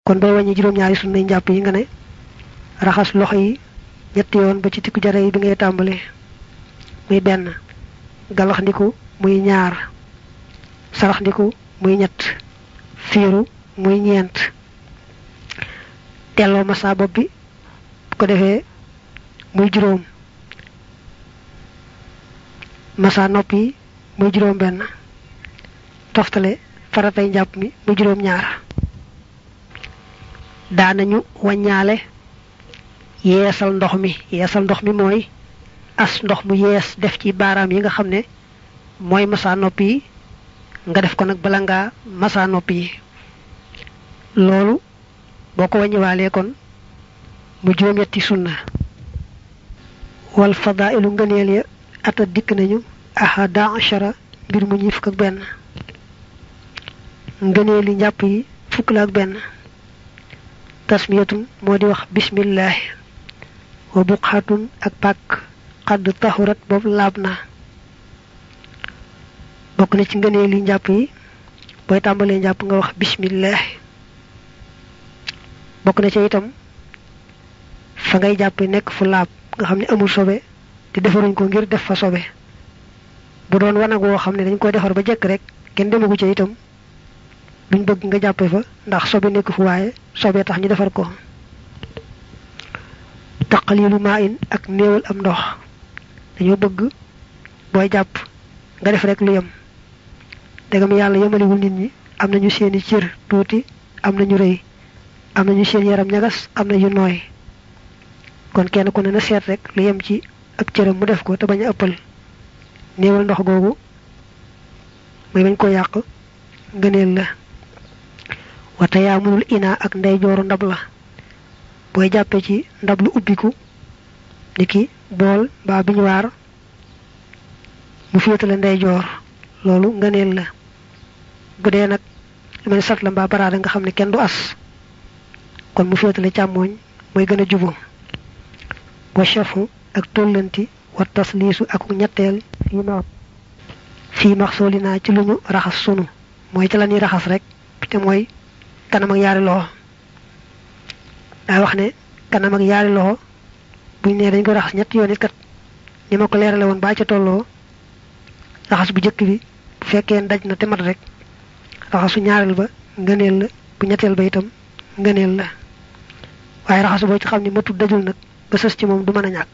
kon bay wàññi juróom-ñaari sunna yi njàpp yi nga ne raxas loxo yi ñetti yoon ba ci tikku jare yi bi ngay tàmbali muy benn galaxndiku muy ñaar saraxndiku muy ñett fiiru muy ñeent delloo massa bopp bi bu ko defee muy juróom massa nopp yi muy juróom benn toftale faratay njàpp mi muy juróom ñaar daanañu wàññaale yeesal ndox mi yeesal ndox mi mooy as ndox mu yees def ci baaraam yi nga xam ne mooy massa nopp yi nga def ko nag bala ngaa massa nopp yi loolu boo ko wàññiwaalee kon mu juróom-ñetti sunna wal fadailu ngëneel ya ata dikk nañu ahada achara mbir mu ñi fukk ak benn ngëneeli njàpp yi fukk la ak benn tasmiyatun moo di wax bismillahi wa buqxatun ak pàkk xadd taxurat boobu laab na bokk na ci ngëneeli njàpp yi booy tàmbalee njàpp nga wax bismillahi bokk na ci itam fa ngay jàppe nekk fu laab nga xam ne amul sobe te defaruñ ko ngir def fa sobe bu doon wanag woo xam ne dañ koy defar ba jekk rek kenn demagu ca itam duñ bëgg nga jàppe fa ndax sobe nekk fu waaye sobe tax ñu defar ko taqalilu maa in ak néewal am ndox dañoo bëgg booy jàpp nga def rek lu yem degam yàlla yemaliwul nit ñi am nañu seeni cër tuuti am nañu rëy am nañu seen yaram ñagas am na yu nooy kon kenn ku ne na seet rek lu yem ci ak cëram mu def ko te bañ a ëppal néewal ndox googu muy bañ ko yàq ngëneel la wata yaa mënul ina ak ndeyjooru ndab la booy jàppe ci ndab lu ubbiku niki bool mbaa biñu waar mu féetale ndeyjoor loolu ngëneel la bu dee nag lu mel sat la mbaa baraada nga xam ne kenn du as kon mu féetale càmmooñ mooy gën a jubu wa chafu ak tollanti wa tasliisu ak ñetteel fii ma fii max sooli naa ci lu ñu raxas sunu mooy ci la ñuy raxas rek te mooy kanam ak yaari loxo daa wax ne kanam ak yaari loxo buñ ne dañ ko raxas ñetti yoon it kat ni ma ko leerale woon baa ca tolloo raxas bu jëkk bi bu fekkee daj na te mat rek raxasu ñaareel ba ngëneel la bu ñetteel ba itam ngëneel la waaye raxasu boo ci xam ne matul dajul nag ba sës ci moom du mën a ñàkk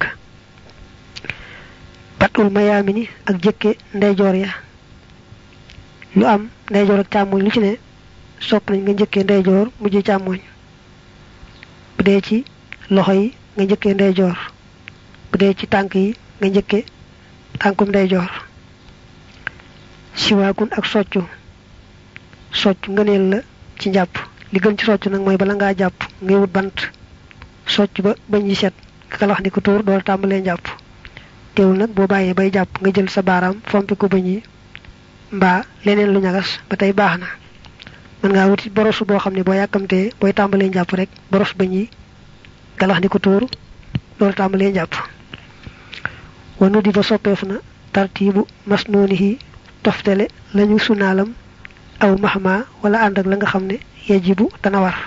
batul mayaami ni ak jëkke ndeyjoor ya lu am ndeyjoor ak càmmoñ lu ci ne sopp nañ nga njëkkee ndeyjoor mujj càmmoñ bu dee ci loxo yi nga njëkkee ndeyjoor bu dee ci tànk yi nga njëkke tànkum ndeyjoor siwaakun ak soccu soccu ngëneel la ci njàpp li gën ci soccu nag mooy bala ngaa jàpp ngay wut bant socc ba bañ yi set kalax ni ko tuur dool tàmbalee njàpp teewul nag boo bàyyee bay jàpp nga jël sa baaraam fompi ko bañ yi mbaa leneen lu ñagas ba tey baax na mën ngaa wuti boros boo xam ne boo yàkkamtee booy tàmbalee njàpp rek boros bañ yi galax ni ko tuur loolu tàmbalee njàpp wanu di ba soppeef na tartiibu masnoonihi toftale lañu sunaalam aw maxma wala ànd ak la nga xam ne yajibu dana war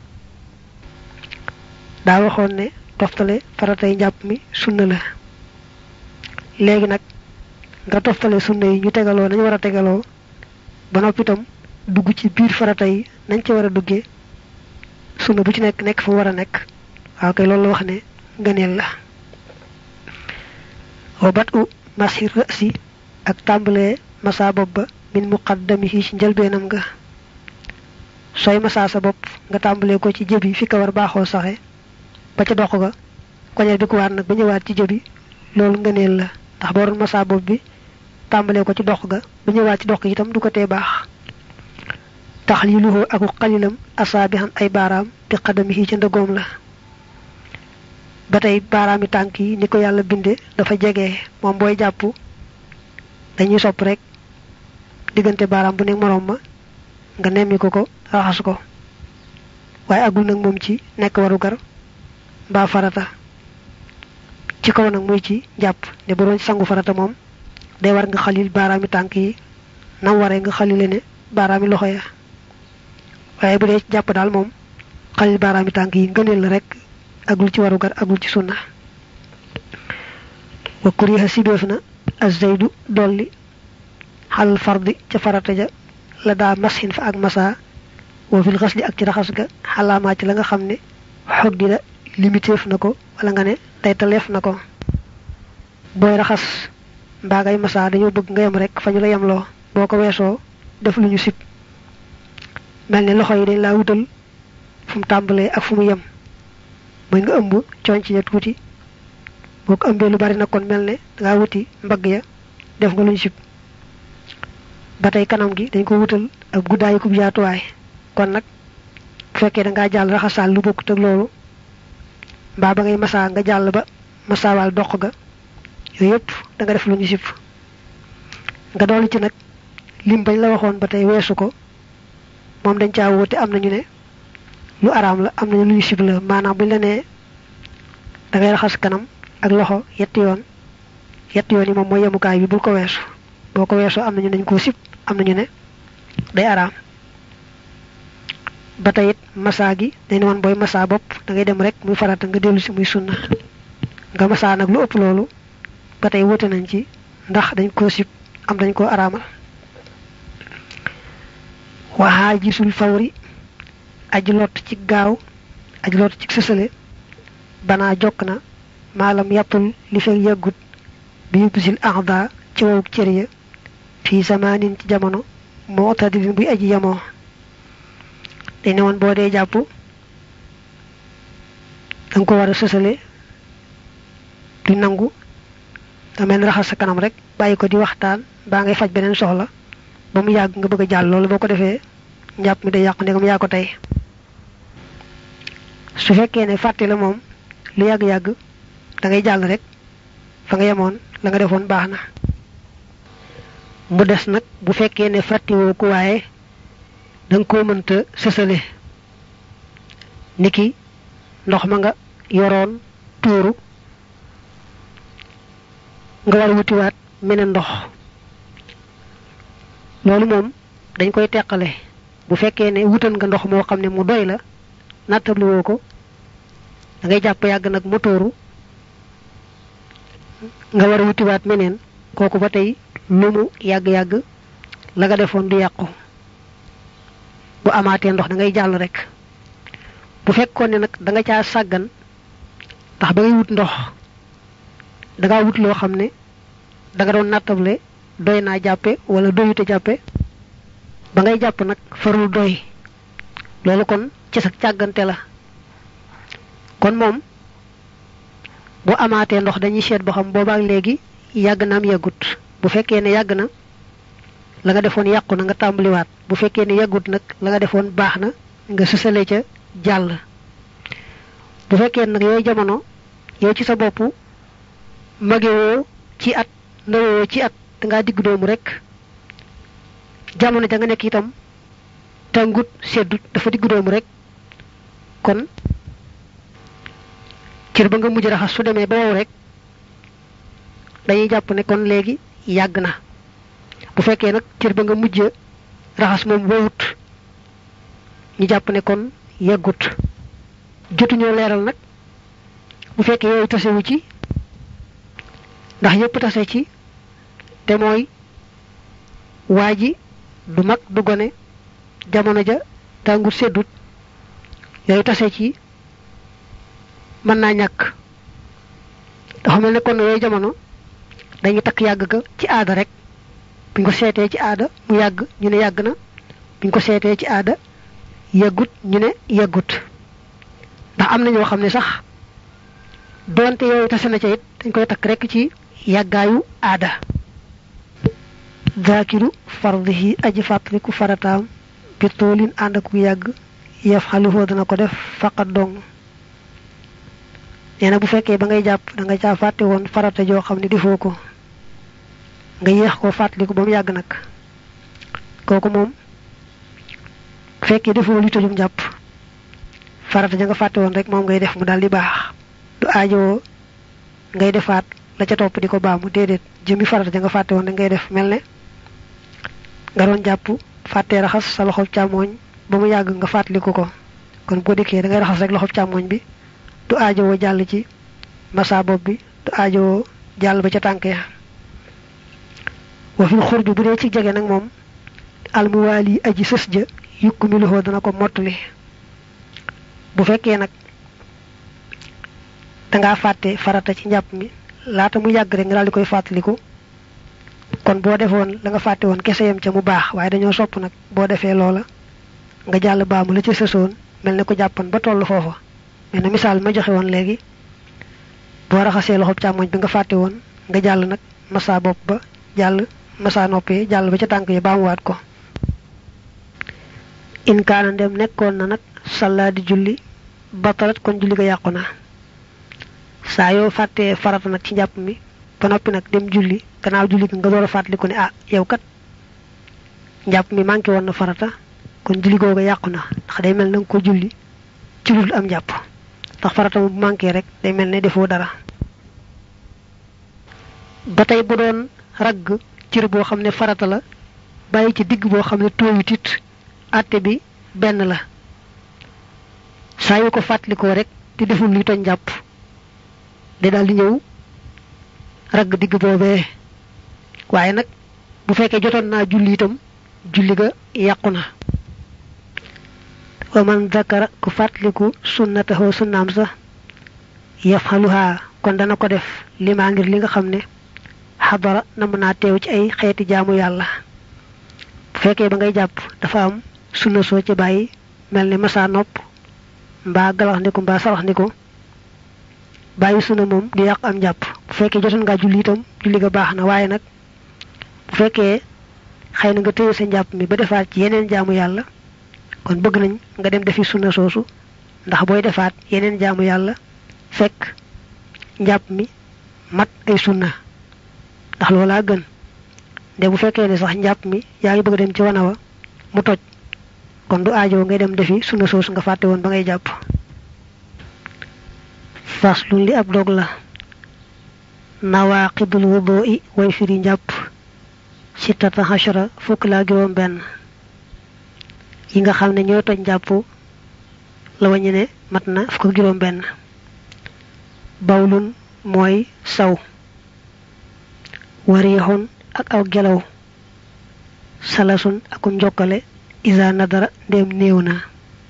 daa waxoon ne toftale faratay njàpp mi sunna la léegi nag nga toftale sunna yi ñu tegaloo nañu war a tegaloo ba noppi itam dugg ci biir farata yi nañ ca war a duggee sunna bu ci nekk nekk fa war a nekk waaw kay loolu la wax ne ngëneel la wa bat u masir rasi ak tàmbalee masa bopp ba min muqaddamihi ci njëlbeenam nga sooy masa sa bopp nga tàmbalee ko ci jëbi fi ka war baaxoo saxe ba ca dox ga koñeel bi ku waat nag ba ñëwaat ci jëbi loolu ngëneel la ndax boo doon masa bopp bi tàmbalee ko ci dox ga ba ñëwaat ci dox gi itam du ko tee baax taxliluhu aku xalilam asaabihan ay baaraam bi xadamihi ca ndëgoom la ba tey baaraami tànk yi ni ko yàlla binde dafa jege moom booy jàpp dañuy sopp rek diggante baaraam bu nekk moroom ma nga nemmi ko ko raxas ko waaye agul nag moom ci nekk warugar mbaa farata ci kaw nag muy ci jàpp ne bu doon sangu farata moom day war nga xalil baaraami tànk yi nam waree nga xalile ne baaraami loxo ya waaye bu dee ci jàpp daal moom xalil baaraami tànk yi ngëneel la rek agul ci warugar agul ci sunna wa kuriha sibeef na azaydu dolli xalal fardi ca farata ja la daa masxin fa ak masa wa fil xasli ak ci raxas ga xalaamaa ci la nga xam ne xoddi la limiteef na ko wala nga ne taytaleef na ko booy raxas mbaa ngay masa dañoo bëgg nga yem rek fa ñu la yemloo boo ko weesoo def lu ñu sib mel ne loxo yi dañ laa wutal fu mu tàmbalee ak fu mu yem mooy nga ëmb conc ya tuuti boo ko ëmbee lu bari nag kon mel ne dangaa wuti mbagg ya def nga lu ñu sib ba tey kanam gi dañ ko wutal ak guddaayu kub yaatuwaay kon nag bu fekkee da ngaa jàll raxasaal lu bokkut ak loolu mbaa ba ngay masaa nga jàll ba masaawaal dox ga yooyu yëpp da nga def lu ñu sib nga dolli ci nag lim bañ la waxoon ba tey weesu ko moom dañ caa wóote am nañu ne lu araam la am nañu lu ñu sib la maanaam buñ la nee da ngay raxas kanam ak loxo yetti yoon yetti yoon yi moom mooy yemukaay bi bul ko weesu boo ko weesoo am nañu dañ koo sib am nañu ne day araam ba tey it massa gi dañ ne woon booy massa bopp da ngay dem rek muy farata nga dellu si muy sunna nga massa nag lu ëpp loolu ba tey wóote nañ ci ndax dañ koo sib am dañ koo araamal waxaa gisul fawri aji lott ci gaaw aji lott ci sësale banaa jokk na maalam yàppul li fekk yàggut bi yubbisil axda ci wowuk cër ya fii zamaanin ci jamono moo tadilin buy aji yamoo dañ ne woon boo dee jàpp danga ko war a sësale du nangu da mel raxas sa kanam rek bàyyi ko di waxtaan baa ngay faj beneen soxla ba mu yàgg nga bëgg a jàll loolu boo ko defee njàpp mi day yàqu ndegam yaa ko tey su fekkee ne fàtte la moom lu yàgg-yàgg da ngay jàll rek fa nga yemoon la nga defoon baax na mu des nag bu fekkee ne fàttiwoo ko waaye da nga koo mënta sësale niki ndox ma nga yoroon tuuru nga war a wutiwaat meneen ndox loolu moom dañ koy teqale bu fekkee ne wutal nga ndox moo xam ne mu doy la nattabli woo ko da ngay jàpp yàgg nag mu tuuru nga war a wutiwaat meneen kooku ba tey lu mu yàgg-yàgg la nga defoon du yàqu bu amaatee ndox da ngay jàll rek bu fekkoon ne nag da nga caa sàggan ndax ba ngay wut ndox da ngaa wut loo xam ne da nga doon nattable doy naa jàppe wala doyute jàppe ba ngay jàpp nag farul doy loolu kon ci sa càggante la kon moom bu amaatee ndox dañuy seet ba xam boobaak léegi yàgg na am yàggut bu fekkee ne yàgg na la nga defoon yàqu na nga tàmbaliwaat bu fekkee ne yàggut nag la nga defoon baax na nga sësale ca jàll bu fekkee nag yooyu jamono yow ci sa bopp magewoo ci at ndawoo ci at dangaa digg doomu rek jamono ja nga nekk itam tàngut seddut dafa digg doomu rek kon cër ba nga mujj raxas su demee ba wow rek dañuy jàpp ne kon léegi yàgg na bu fekkee nag cër ba nga mujj raxas moom wowut ñu jàpp ne kon yàggut jotuñoo leeral nag bu fekkee yooyu tasewu ci ndax yépp tase ci te mooy waa ji du mag du gone jamono ja tàngut seddut yooyu tase ci mën naa ñàkk dafa mel ne kon yooyu jamono dañuy takk yàgg ga ci aada rek buñ ko seetee ci aada mu yàgg ñu ne yàgg na buñ ko seetee ci aada yàggut ñu ne yàggut ndax am na ñoo xam ne sax doonte yooyu tase na ca it dañ koy takk rek ci yàggaayu aada zaakiru fardihi aji fàttaliku farataam bi toolin ànd ak yàgg yaf xalifoo dana ko def faqat dong nee na bu fekkee ba ngay jàpp da nga caa fàtte woon farata joo xam ne defoo ko nga yéex ko fàttaliku ba mu yàgg nag kooku moom bu fekkee defoo li tojum jàpp farata ja nga fàtte woon rek moom ngay def mu daal di baax du aajowoo ngay defaat la ca topp di ko baamu déedéet jëmi farata ja nga fàtte woon rek ngay def mel ne nga doon jàpp fàttee raxas sa loxo càmmooñ ba mu yàgg nga fàttaliku ko kon boo dikkee da ngay raxas rek loxob càmmoñ bi du aajowoo jàll ci masa bopp bi du aajowoo jàll ba ca tànk ya wa fil xurbi bu dee ci jege nag moom almuwaali aji sës ja yukku mi loxoo dana ko mottali bu fekkee nag dangaa fàtte farata ci njàpp mi laata mu yàgg rek nga daal di koy fàttaliku kon boo defoon la nga fàtte woon kese yam ca mu baax waaye dañoo sopp nag boo defee loola nga jàll baamu la ca sësoon mel ne ko jàppan ba toll foofa mel ne misaal ma joxe woon léegi boo raxasee loxob càmmoñ bi nga fàtte woon nga jàll nag masa bopp ba jàll masa noppee jàll ba ca tànk yi baamuwaat ko in kaana ndem nekkoon na nag salla di julli batalat kon julli ga yàqu na saa yoo fàttee farata nag ci njàpp mi ba noppi nag dem julli gannaaw julli nga door a fàttaliku ne ah yow kat njàpp mi manqué woon na farata kon julli googa yàqu na ndax day mel na nga ko julli ci lu am njàpp ndax farata mu manqué rek day mel ne defoo dara ba tey bu doon ragg cër boo xam ne farata la bàyyi ci digg boo xam ne tooyut it àtte bi benn la saa yu ko fàttalikoo rek di deful luy toj njàpp day daal di ñëw ragg digg boobee waaye nag bu fekkee jotoon naa julli itam julli ga yàqu na wa man zakara ku fàttaliku sunnatahu sunnaam sa yafxaluha kon dana ko def limaa ngir li nga xam ne xadara na mën naa teew ci ay xeeti jaamu yàlla bu fekkee ba ngay jàpp dafa am sunna soo ci bàyyi mel ni masa nopp mbaa galax ndiku mbaa sarax ndiku bàyyi sunna moom di yàq am jàpp bu fekkee jotoon ngaa julli itam julli ga baax na waaye nag bu fekkee xëy na nga téye sa njàpp mi ba defaat ci yeneen jaamu yàlla kon bëgg nañ nga dem defi sunna soosu ndax booy defaat yeneen jaamu yàlla fekk njàpp mi mat ay sunna ndax loolaa gën de bu fekkee ne sax njàpp mi yaa ngi bëgg dem ci wana wa mu toj kon du aajo ngay dem defi sunna soosu nga fàtte woon ba ngay jàpp faslun li ab dog la nawaqidul wudu'i way firi njàpp sittata hashara fukk laa juróom benn yi nga xam ne ñooy toj njàpp la wañu ne mat na fukk ak juróom benn bawlun mooy saw warixun ak aw gelaw salasun akum njokkale isa nadara ndéem néew na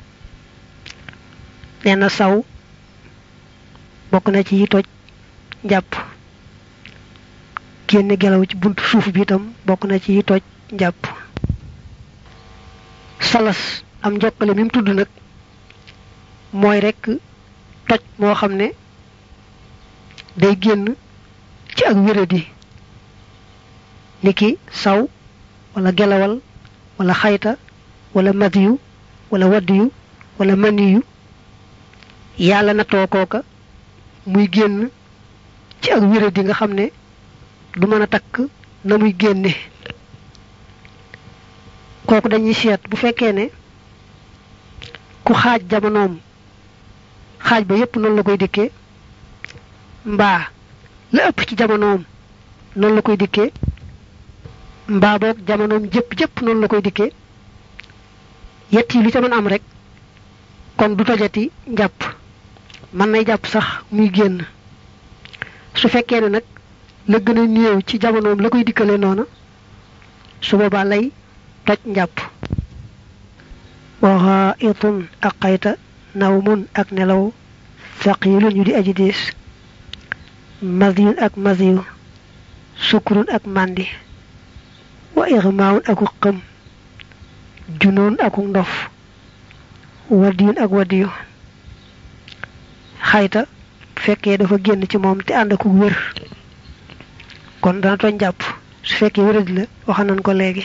nee na saw bokk na ci yi toj njàpp génne gelaw ci buntu suuf bi itam bokk na ci yi toj njàpp salas am njokkale mi mu tudd nag mooy rekk toj moo xam ne day génn ci ak wéradi niki saw wala gelawal wala xayta wala madiyu wala waddiyu wala maniyu yàlla natoo kooka muy génn ci ak wéradi nga xam ne du mën a takk na muy génne kooku dañuy seet bu fekkee ne ku xaaj jamonoom xaaj ba yépp noonu la koy dikkee mbaa la ëpp ci jamonoom noonu la koy dikkee mbaa boog jamonoom jëpp jëpp noonu la koy dikkee yett yi lu ca mën am rek kon du tojati njàpp mën nay jàpp sax muy génn su fekkee ne nag la gën a néew ci jamonoom la koy dikkale noona su boobaa lay toj njàpp waxa itun ak xayta nawmun ak nelaw faqilun yu di aji diis maziyun ak maziyu sukurun ak màndi wa ixmaawun aku xëm junoon aku ndof wadiyun ak wadiyu xayta fekkee dafa génn ci moom te ànd aku wér kon dana toj njàpp su fekkee wéradi la waxa nañ ko léegi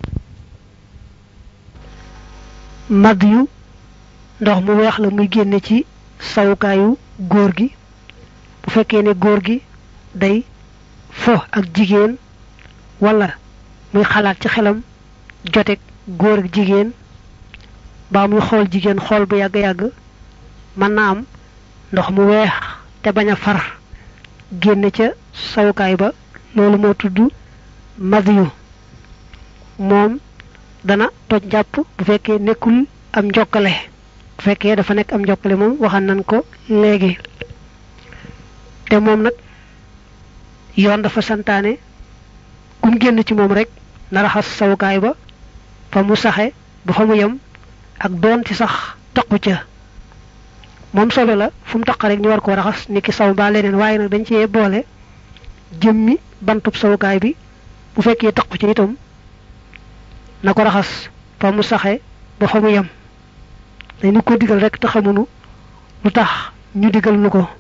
madd yu ndox mu weex la muy génne ci sawukaayu góor gi bu fekkee ne góor gi day fo ak jigéen wala muy xalaat ci xelam jotek góor ak jigéen baa muy xool jigéen xool bu yàgg-yàgg mën na am ndox mu weex te bañ a far génne ca sawukaay ba loolu moo tudd madiyu moom dana toj njàpp bu fekkee nekkul am njokkale bu bu fekkee dafa nekk am njokkale moom waxan nañ ko léegi te moom nag yoon dafa santaane kum génn ci moom rek na raxas sawukaay ba fa mu saxe ba fa mu yem ak doon ci sax taqu ca moom solo la fu mu taq rek ñu war koo raxas ni ki saw mbaa leneen waaye nag dañ cee boole jëmmi bantub sawukaay bi bu fekkee taqu ci itam na ko raxas fa mu saxe ba fa mu yem dañu ko digal rek te xamunu lu tax ñu digal nu ko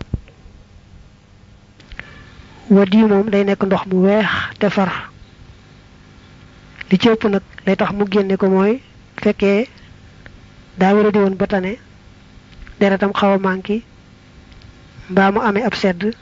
wadi moom day nekk ndox mu weex te far li ci ëpp nag lay tax mu génne ko mooy fekkee daa wara di woon ba tane deretam xaw a manki mbaa mu amee ab sedd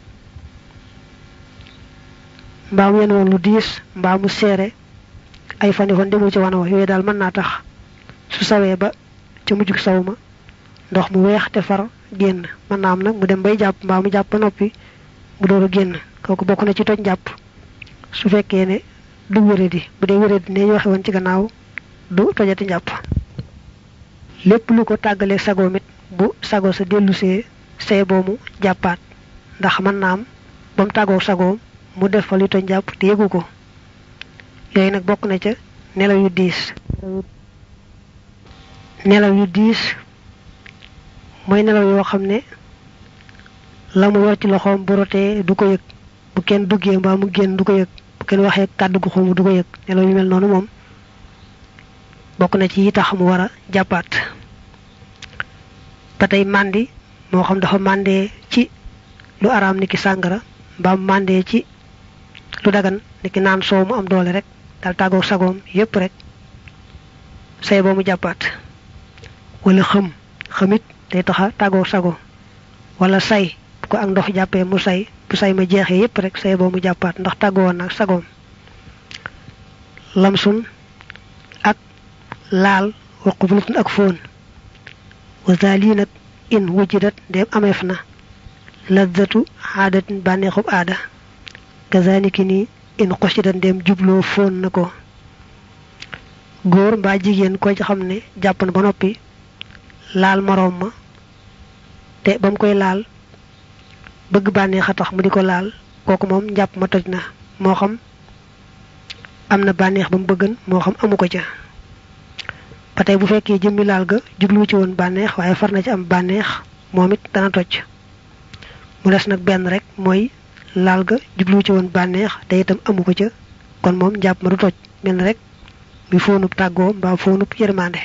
mbaa mu yen woon lu diis mbaa mu seere ay fani fan demul ci wana wa yooyu daal mën naa tax su sawee ba ca mujjug saw ma ndox mu weex te far génn mën naa am nag mu dem bay jàpp mbaa mu jàpp ba noppi mu door a génn kooku bokk na ci toj jàpp su fekkee ne du wéradi bu dee wéradi ne ñu waxe woon ci gannaaw du tojati njàpp lépp lu ko tàggalee sagoom it bu sago sa dellusee see boomu jàppaat ndax mën naa am ba mu tàggoo sagoom mu def fa lu toj jàpp te yëgu ko yooyu nag bokk na ca nelaw yu diis nelaw yu diis mooy nelaw yoo xam ne la mu yor ci loxoom bu rotee du ko yëg bu kenn duggee mbaa mu génn du ko yëg bu kenn waxee kàddu gu xumb du ko yëg nelaw yu mel noonu moom bokk na ci yi tax mu war a jàppaat ba tey màndi moo xam dafa màndee ci lu araam niki sàngara mbaa mu màndee ci lu dagan niki naan soow mu am doole rek dal tàggoog sagoom yépp rek say boo mu jàppaat wala xëm xamit day taxa tàggoog sago wala say bu ko ak ndox jàppee mu say bu say ma jeexee yépp rek say boo mu jàppaat ndax tàggoo nag sagoom lamsun ak laal wa qublatun ak fóon wa zali nag in wujidat ndem ameef na lazzatu aadatin bànneexub aada kazaniki ni in xusidat ndem jubloo fóon na ko góor mbaa jigéen ko ci xam ne jàpp na ba noppi laal moroom ma te ba mu koy laal bëgg bànneex a tax mu di ko laal kooku moom njàpp ma toj na moo xam am na bànneex ba mu bëggan moo xam amu ko ca ba tey bu fekkee jëmmi laal ga jublu ci woon bànneex waaye far na ci am bànneex moom it dana toj mu des nag benn rek mooy laal ga jublu ci woon bànneex te itam amu ko ca kon moom njàpp ma du toj mel na rek mi foonub tàggoo mbaa foonub yërmande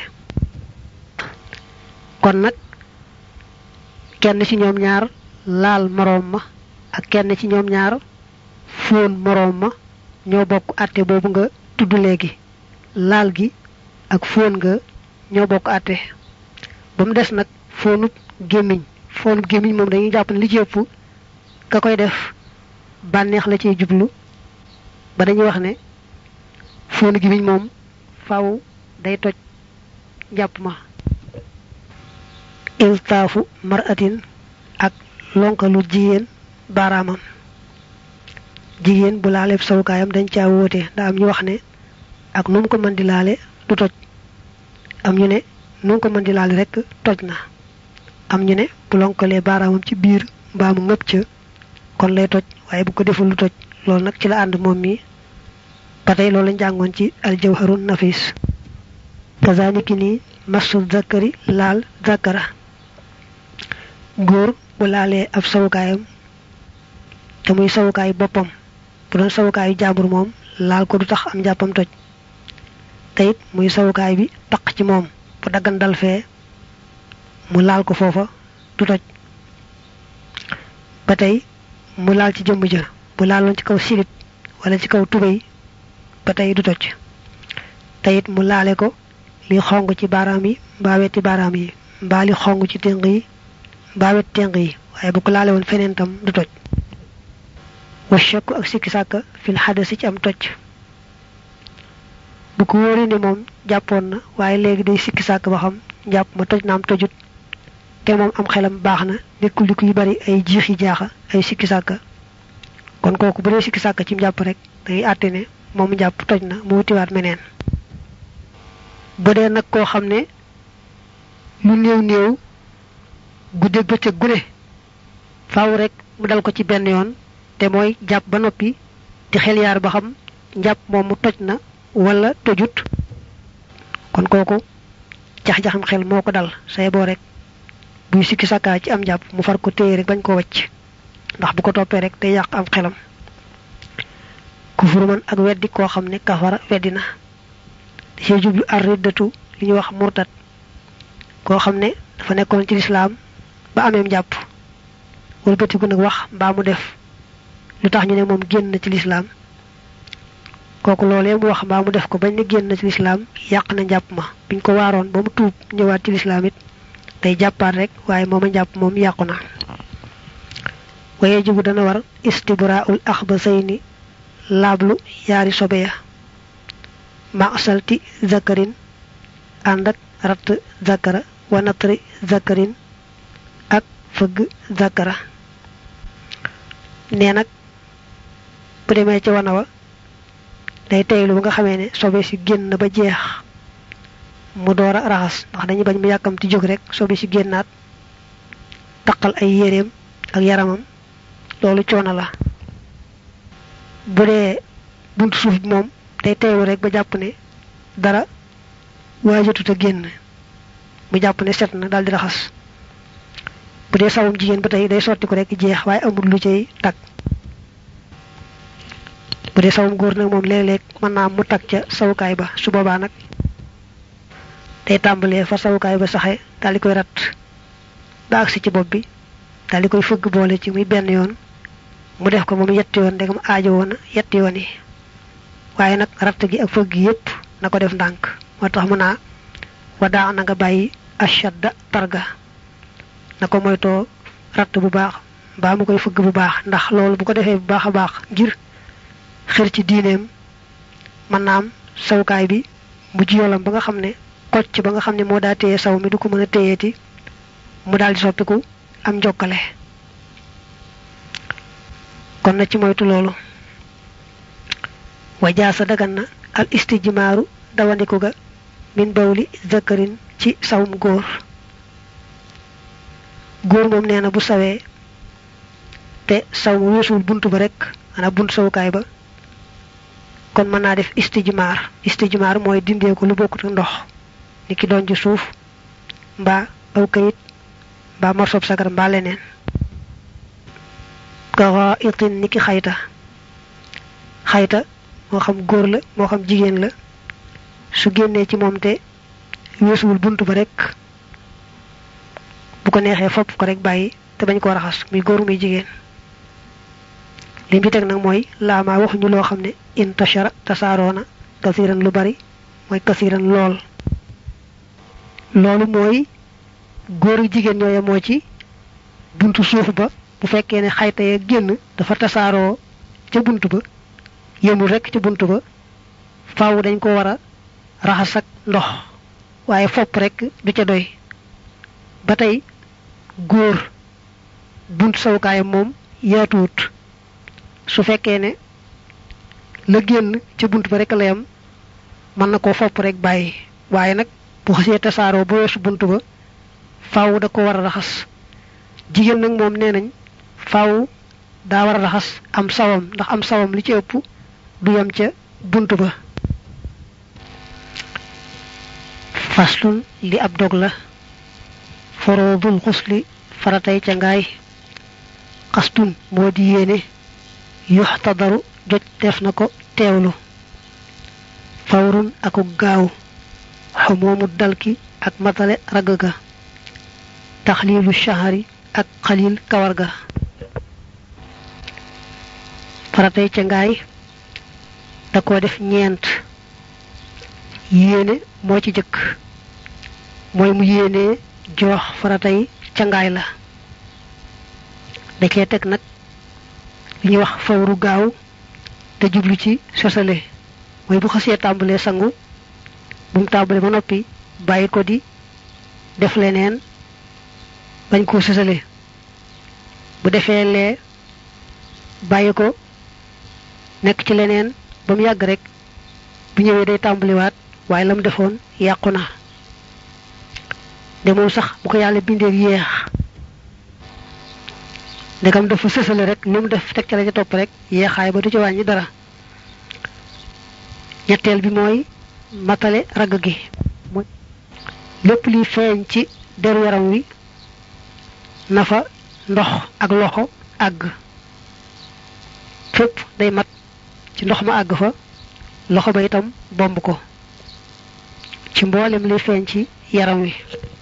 kon nag kenn ci ñoom ñaar laal moroom ma ak kenn ci ñoom ñaar foon moroom ma ñoo bokk àtte boobu nga tudd léegi laal gi ak foon nga ñoo bokk àtte ba mu des nag foonub gémmiñ foonub gémmiñ moom dañuy jàpp ne li ci ëpp ka koy def bànneex la ciy jublu ba dañuy wax ne foonu gémmiñ moom faw day toj jàpp ma iltaafu maratin ak lonkalu jigéen baaraamam jigéen bu laaleeb sawukaayam dañ caa wóote nda am ñu wax ne ak nu mu ko mën di laale du toj am ñu ne nu mu ko mën di laale rek toj na am ñu ne bu lonkalee baaraamam ci biir mbaa mu ngëpp ca kon lay toj waaye bu ko deful lu toj loolu nag ci la ànd moom mi ba tey loolu lañ jàngoon ci aljawharun nafis kazaniki ni masu zakari laal zakara góor bu laalee ab sawukaayam te muy sawukaay boppam bu doon sawukaayu jaambur moom laal ko du tax am njàppam toj te it muy sawukaay bi taq ci moom bu daggan dal fee mu laal ko foofa du toj ba tey mu laal ci jëmm ja bu laaloon ci kaw silit wala ci kaw tubéy ba tey du toj te it mu laale ko li xong ci baaraam yi mbaa wetti baaraam yi mbaa li xong ci ténq yi mbaa wet ténq yi waaye bu ko laale woon feneen tam du toj wa shakku ak sikki sàkka fil xadasi ci am toj bu ko wóoree ne moom jàppoon na waaye léegi day sikki sàkk ba xam jàpp ma toj na am tojut te moom am xelam baax na nekkul li kuy bari ay jiixi jaaxa ay sikki sàkka kon kooku bu dee sikki sàkka ci jàpp rek day àtte ne moom jàpp toj na mu wutiwaat meneen bu dee nag koo xam ne lu néew néew guddeeg bëccëg gune faaw rek mu dal ko ci benn yoon te mooy jàpp ba noppi di xel yaar ba xam njàpp moom mu toj na wala tojut kon kooku jax-jaxam xel moo ko dal say boo rek buy sikki sakkaa ci am njàpp mu far ko téye rek bañ ko wacc ndax bu ko toppee rek day yàq am xelam kufuru man ak weddi koo xam ne kafara weddi na da cee jublu ar riddatu li ñuy wax murtat koo xam ne dafa nekkoon ci lislaam ba ameem njàpp wëlbatiku nag wax mbaa mu def lu tax ñu ne moom génn na ci lislaam kooku loolee mu wax mbaa mu def ko bañ ne génn na ci lislaam yàq na njàpp ma biñ ko waaroon ba mu tuub ñëwaat ci lislaam it day jàppaat rek waaye mooma njàpp moom yàqu na waye jubu dana war istibraul axbasayni laablu yaari sobe ya masalti zakarin ànd ak ratt zakara wa natri zakarin ak fëgg zakara nee nag bu demee ci wana wa day teylu ba nga xamee ne sobe si génn ba jeex mu door a raxas ndax dañuy bañ mu yàkkamti jóg rek sobe si génnaat taqal ay yéreem ak yaramam loolu coono la bu dee buntu suuf bi moom day teylu rek ba jàpp ne dara waajatut a génn mu jàpp ne set na daal di raxas bu dee sawum jigéen ba tey day sotti ko rek jeex waaye amul lu cay tag bu dee sawum góor nag moom léeg-léeg mën naa mu tag ca sawukaay ba su boobaa nag day tàmbalee fa sawukaay ba saxe daal di koy rat ba agsi ci bopp bi daal di koy fëgg boole ci muy benn yoon mu def ko moom yetti yoon ndegam aajo woon yetti yoon yi waaye nag ratt gi ak fëgg yépp na ko def ndànk moo tax mu naa wadaa na nga bàyyi ashadda targa na ko moytoo ratt bu baax mbaa mu koy fëgg bu baax ndax loolu bu ko defee bu baax a baax ngir xër ci diineem mën naa am sawukaay bi mujj yolam ba nga xam ne kocc ba nga xam ne moo daa téye saw mi du ko mën a téyeeti mu daal di soppiku am njokkale kon na ci moytu loolu wajaasa dagan na al istijmaaru dawandiku ga min bawli zakarin ci sawum góor góor moom nee na bu sawee te saw mu weesuwul bunt ba rek ana bunt sawukaay ba kon mën naa def istijmaar istijmaar mooy dindee ko lu bokkut ndox ni ki doon ci suuf mbaa aw kayit mbaa morsob sagar mbaa leneen gawa itin ni ki xayta xayta moo xam góor la moo xam jigéen la su génnee ci moom te weesuwul bunt ba rek bu ko neexee fopp ko rek bàyyi te bañ koo raxas muy góor muy jigéen lim bi teg nag mooy laamaa waxuñu loo xam ne intashara tasaaroona kasiran lu bari mooy kasiran lool loolu mooy góor ak jigéen ñooye moo ci buntu suuf ba bu fekkee ne xayta ya génn dafa tasaaroo ca bunt ba yëmul rek ca bunt ba faaw dañ ko war a raxas ak ndox waaye fopp rek du ca doy ba tey góor bunt sawukaayam moom yaatuwut su fekkee ne la génn ca bunt ba rek la yam mën na koo fopp rek bàyyi waaye nag bu xasee tasaaroo bu weesu bunt ba faaw da ko war a raxas jigéen nag moom nee nañ faaw daa war a raxas am sawam ndax am sawam li ci ëpp du yam ca bunt ba faslun li ab dog la foroodul xusli faratay ca ngaay xastun moo di yéene yuxtadaru joj def na ko teewlu fawrun aku gaaw xumoomu dalki ak matale ragg ga taxliilu shahari ak xalil kawar ga faratay ca ngaay da ko def ñeent yéene moo ci jëkk mooy mu yéenee joox faratay ca ngaay la da cee teg nag li ñuy wax fawru gaaw te jublu ci sosale mooy bu xasee tàmbalee sangu bu mu tàmbalee ba noppi bàyyi ko di def leneen bañ koo sosale bu defee lee bàyyi ko nekk ci leneen ba mu yàgg rek bu ñëwee day tàmbaliwaat waaye la mu defoon yàqu na de moom sax bu ko yàlla bindee yéex ndegam dafa sësale rek li mu def teg ca la ca topp rek yeexaay ba du ci wàññi dara ñetteel bi mooy matale ragg gi mooy lépp liy feeñ ci deru yaram wi nafa ndox ak loxo àgg fépp day mat ci ndox ma àgg fa loxo ba itam bomb ko ci mboolem liy feeñ ci yaram wi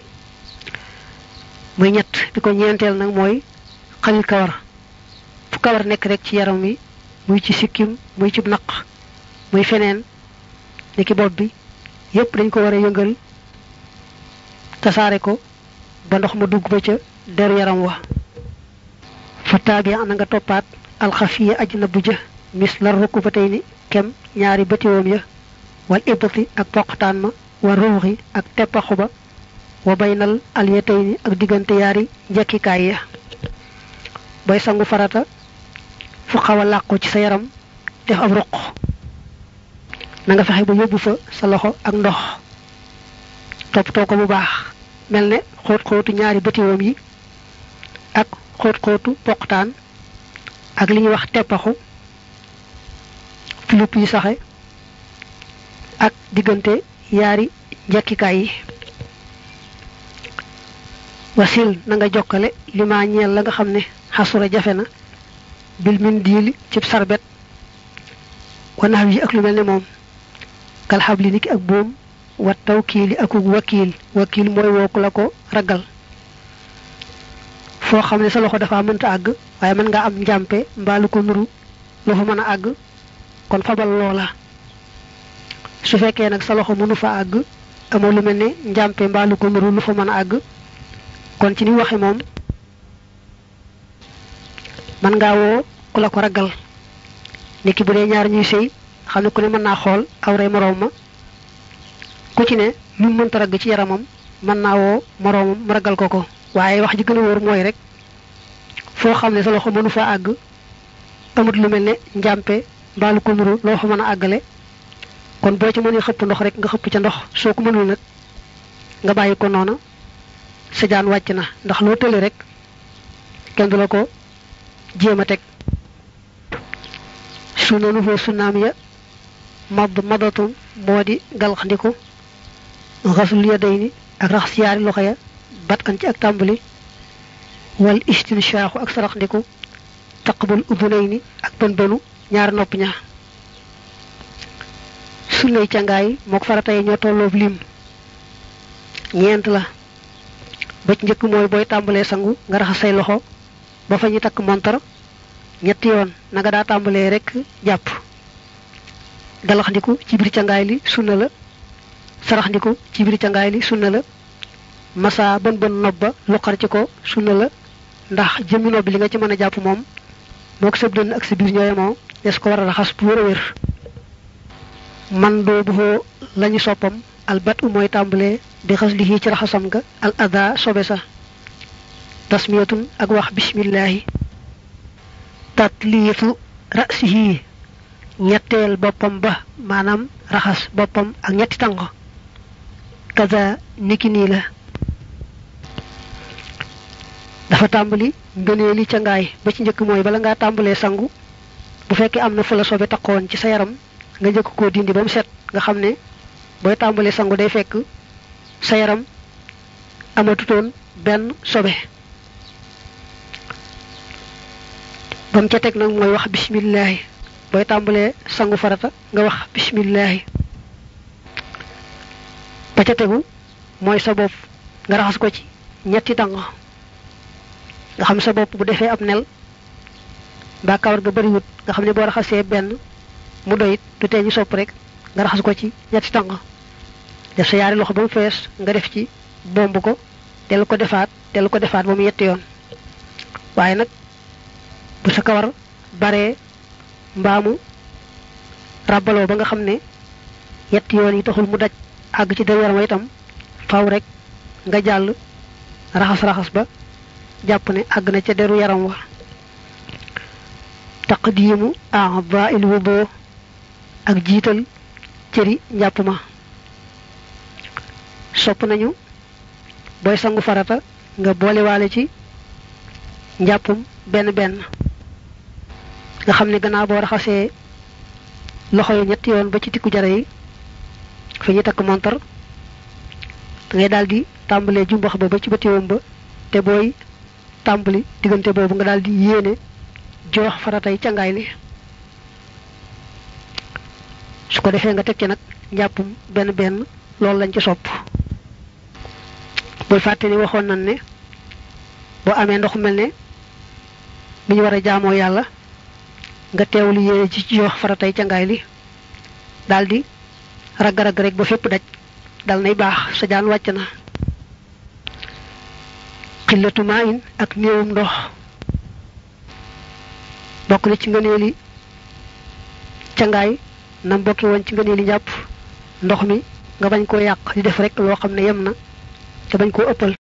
muy ñett bi ko ñeenteel nag mooy xalil kawar fu kawar nekk rek ci yaram wi muy ci sikkim muy ci naq muy feneen ni ki bopp bi yépp dañ ko war a yëngal tasaare ko ba ndox ma dugg ba ca deru yaram wa fa taabi ana nga toppaat alxafiya aj na bu jë mis la rukku ba tey ni kem ñaari bëtiwoom ya wal ibati ak poqtaan ma wa ruuxi ak teppaxu ba wa baynal alyatay ni ak diggante yaari njekkikaay ya booy sangu farata fu xaw a làqu ci sa yaram def ab ruq na nga fexe ba yóbbu fa sa loxo ak ndox toppatoo ko bu baax mel ne xóot xóotu ñaari bëtiwoom yi ak xóot xóotu poqtaan ak li ñuy wax teppaxu filip yi saxe ak diggante yaari njekkikaay yi wasil na nga jokkale li ma ñeel la nga xam ne xasura jafe na bil min diili cib sarbet wanax yi ak lu mel ne moom kalxab li niki ak boom wat tawkiili akuk wakiil wakiil mooy wooku la ko ragal foo xam ne sa loxo dafa mënta àgg waaye mën nga am njàmpe mbaalu ko nuru lu fa mën a àgg kon fabal loola su fekkee nag sa loxo mënu fa àgg amoo lu mel ne njàmpe mbaalu ko nuru lu fa mën a àgg kon ci ni waxe moom mën ngaa woo ku la ko ragal niki bu dee ñaar ñuy sëy xam ne ku ne mën naa xool awray moroom ma ku ci ne lu mu mënta ragg ci yaramam mën naa woo moroomam mu ragal ko ko waaye wax ji gën a wóor mooy rek foo xam ne sa loxo mënu fa àgg amut lu mel ne njàmpe mbaalu ko nuru loo fa mën a àggale kon boo ci mënee xëpp ndox rek nga xëpp ca ndox soo ko mënul nag nga bàyyi ko noona sa jaan wàcc na ndax loo tële rek kenn du la ko jéem a teg su noonu foo sunnaam ya madd madatun moo di galxandiku xasul yadayni ak raxas yaari loxo ya bat an ci ak tàmbali wal istinshaaxu ak saraxndiku taqbul udunayni ak bën bënu ñaari nopp ña sunnay cangaay mook farata yi ñoo tolloob lim ñeent la ba ci njëkk mooy booy tàmbalee sangu nga raxas say loxo ba fa ñu takk montar ñetti yoon na nga daa tàmbalee rek jàpp galaxndiku ci biir cangaay li sunna la saraxndiku ci biir cangaay li sunna la masa bën bën nob ba luqar ci ko sunna la ndax jëmmi nob bi li nga ci mën a jàpp moom moo ko sëb dënn ak sa biir ñooye moo des ko war a raxas bu wér a wér man doo bu xoo lañu soppam albat u mooy tàmbalee bi xas li ci raxasam ga al ada sobe sa tasmiyatun ak wax bismillahi tatliifu rasihi ñetteel boppam ba maanaam raxas boppam ak ñetti tànk kaza niki nii la dafa tàmbali ngëneeli ca ngaay ba ci njëkk mooy bala ngaa tàmbalee sangu bu fekkee am na fu la sobe taqoon ci sa yaram nga njëkk koo dindi ba mu set nga xam ne booy tàmbalee sangu day fekk sa yaram amatutoon benn sobe ba mu ca teg nag mooy wax bismillahi booy tàmbalee sangu farata nga wax bismillahi ba ca tegu mooy sa bopp nga raxas ko ci ñetti tàng nga xam sa bopp bu defee ab nel mbaa kawar ga bariwut nga xam ne boo raxasee benn mu doyit du tee ñu sopp rek nga raxas ko ci ñetti tàng def sa yaari loxo ba mu fees nga def ci bomb ko dellu ko defaat dellu ko defaat ba mu yetti yoon waaye nag bu sa kawar baree mbaamu ràbbaloo ba nga xam ne yetti yoon yi taxul mu daj àgg ci der yaram itam faw rek nga jàll raxas-raxas ba jàpp ne àgg na ca deru yaram wa taqdiimu a'dha'il wudu ak jiital cëri njàpp ma sopp nañu booy sangu farata nga boolewaale ci njàppum benn benn nga xam ne gannaaw boo raxasee loxo yi ñetti yoon ba ci tikku jara yi fi ñu takk montar da ngay daal di tàmbalee jumbax ba ba ci bëtiwoom ba te booy tàmbali diggante boobu nga daal di yéene joox faratay cangaay li su ko defee nga teg ci nag njàppum benn benn loolu lañ ci sopp bul fàtte ni waxoon nañ ne boo amee ndox mel ne mi ñu war a jaamoo yàlla nga teewlu yéene ci joox faratay cangaay li daal di ragg-ragg rek ba fépp daj dal nay baax sa jaan wàcc na xillatu maa in ak néewum ndox bokk na ci ngëneeli cangaay nam bokki woon ci ngëneeli njàpp ndox mi nga bañ koo yàq di def rek loo xam ne yem na te bañ koo ëppal